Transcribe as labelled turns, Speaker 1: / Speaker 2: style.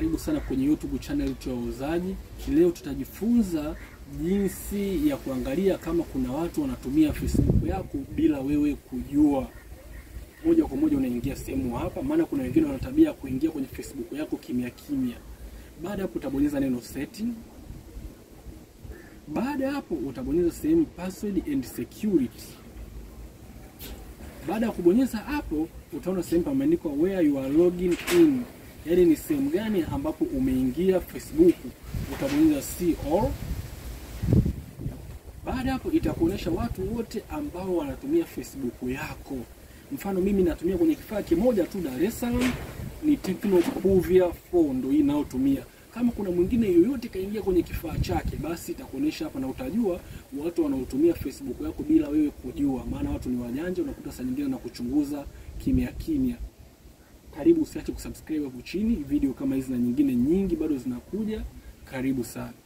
Speaker 1: karibu sana kwenye YouTube channel yetu ya Wauzaji. Leo tutajifunza jinsi ya kuangalia kama kuna watu wanatumia Facebook yako bila wewe kujua. Moja kwa moja unaingia sehemu hapa, maana kuna wengine wana tabia ya kuingia kwenye Facebook yako kimya kimya. Baada ya hapo utabonyeza neno setting. Baada ya hapo utabonyeza sehemu password and security. Baada ya kubonyeza hapo, utaona sehemu pameandikwa where you are logging in, yaani ni sehemu gani ambapo umeingia Facebook. Utabonyeza see all. Baada hapo, itakuonyesha watu wote ambao wanatumia Facebook yako. Mfano mimi natumia kwenye kifaa kimoja tu Dar es Salaam, ni Tecno Puvia 4 ndio hii inayotumia. Kama kuna mwingine yoyote kaingia kwenye kifaa chake, basi itakuonyesha hapa na utajua watu wanaotumia Facebook yako bila wewe kujua, maana watu ni wajanja, unakuta saa nyingine na kuchunguza kimya kimya. Karibu, usiache kusubscribe hapo chini. Video kama hizi na nyingine nyingi bado zinakuja. Karibu sana.